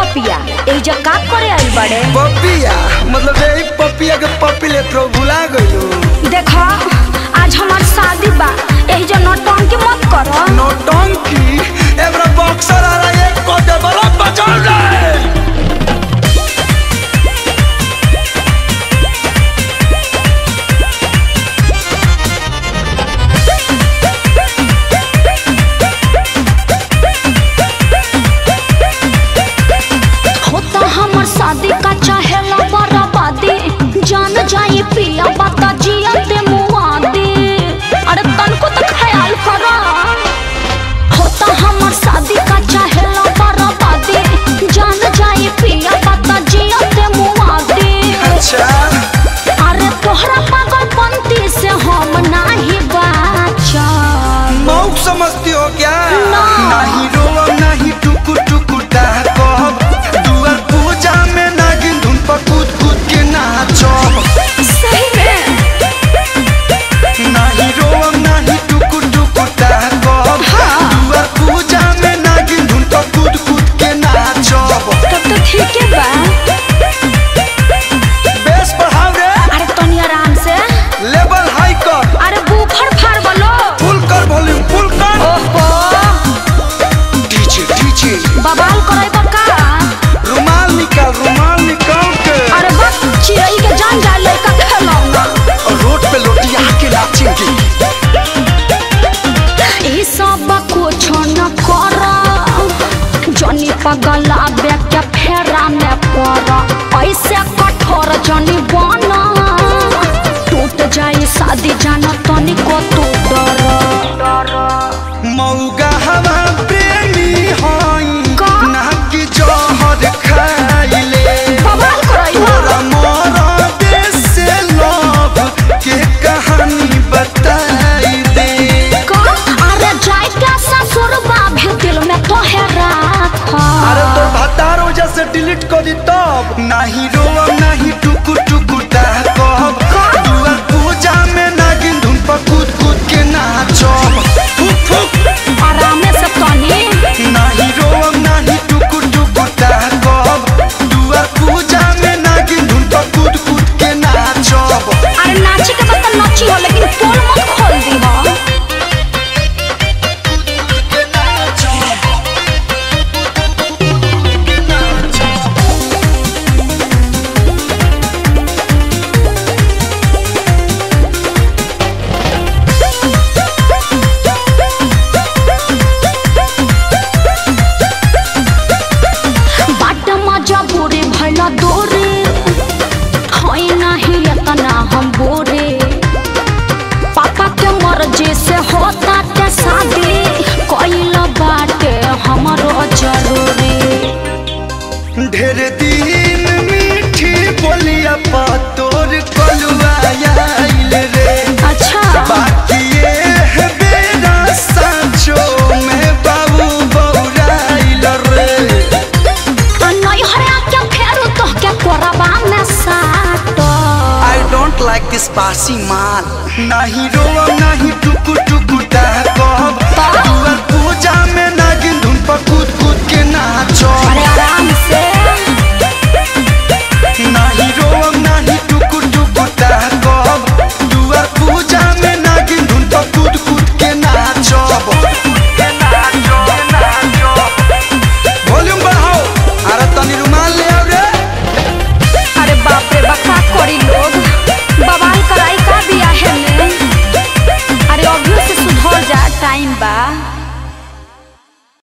पपिया एजा का करे आइल बड़े पपिया मतलब यही पपिया के पपी ले तो भुला गयो देखा आज हमार शादी बा एजा नौटंकी मत करो नौटंकी एबरा बॉक्सर आ रहा है को दे बड़ा बचाओ रे होता हमर शादी का चाहेला बराबादी जान जाई पिया बाता जिया ते मुआदी अरे तनको तो ख्याल करो होता हमर शादी का चाहेला बराबादी जान जाई पिया बाता जिया ते मुआदी अच्छा अरे तोहरा पागलपंती से हम नाही बाचा मौक समझती हो क्या ना। नहीं रोवा नहीं टुकु टुकु कहब दुआर पूजा में नागिन धुन पर कूद कूद के नाचब सही में नहीं रोवा नहीं टुकु टुकु कहब दुआर पूजा में नागिन धुन पर कूद कूद के नाचब तब तो ठीक है बा बेस बढ़ाओ रे अरे तनी आराम से लेवल हाई कर अरे बूफर फाड़ बोलो फुल कर वॉल्यूम फुल कर ओहो डीजे डीजे बवाल करे बका रुमाल निकाल रुमाल निकाल के अरे बस चिड़ई के जान जाए लड़का खेलौना और रोड पे लोटिया के नाचेंगे ई सब कुछ न कर जनी पगला के फेरा में पड़ ऐसे कठोर जनी बना टूट जाए शादी जाना तनिको तू डर मौगा हवा प्रेमी हई का? ना कि जहर खाइले बवाल करे तोरा मोरा देश से लव के कहानी बताई दे का अरे जाए क्या ससुर भी दिल में तो है राखा अरे तो भतार वजह से डिलीट कर दी तब नहीं रोवा नहीं टुकु टुकु कहब दुआर पूजा में नागिन धुन पर कूद कूद के नाचब फुक फुक आराम से तनी नहीं रोम नहीं टुकु टुकु कहब दुआर पूजा में नागिन धुन पर कूद कूद के नाचब अरे नाची के बता नाची हो लेकिन पोल मत खोल दी हो के नाचब के नाचब बाट मजा बुरे भला दोरे होई नहीं इतना हम बोरे पापा के मर्जी से होता के शादी कोइल बाटे हमरो जरूरी ढेर दिन मीठी बोलिया पा तोर कलुआ आइल रे अच्छा बाकी ये है बेरा सांचो में बाबू बौराइल रे नहीं हरा के फेरू तो के कोरबा में साटो I don't like this बासी माल नहीं रोवा नहीं टुकु टुकु कहब दुआर पूजा में नागिन धुन पर कूद कूद के नाचब अरे आराम से नहीं रोवा नहीं टुकु टुकु कहब दुआर पूजा में नागिन धुन पर कूद कूद के नाचब वॉल्यूम बढ़ाओ अरे तनी रुमाल ले आओ रे अरे बाप रे बका करी लोग बवाल कराई का बिया है में अरे अभी से सुधर जा टाइम बा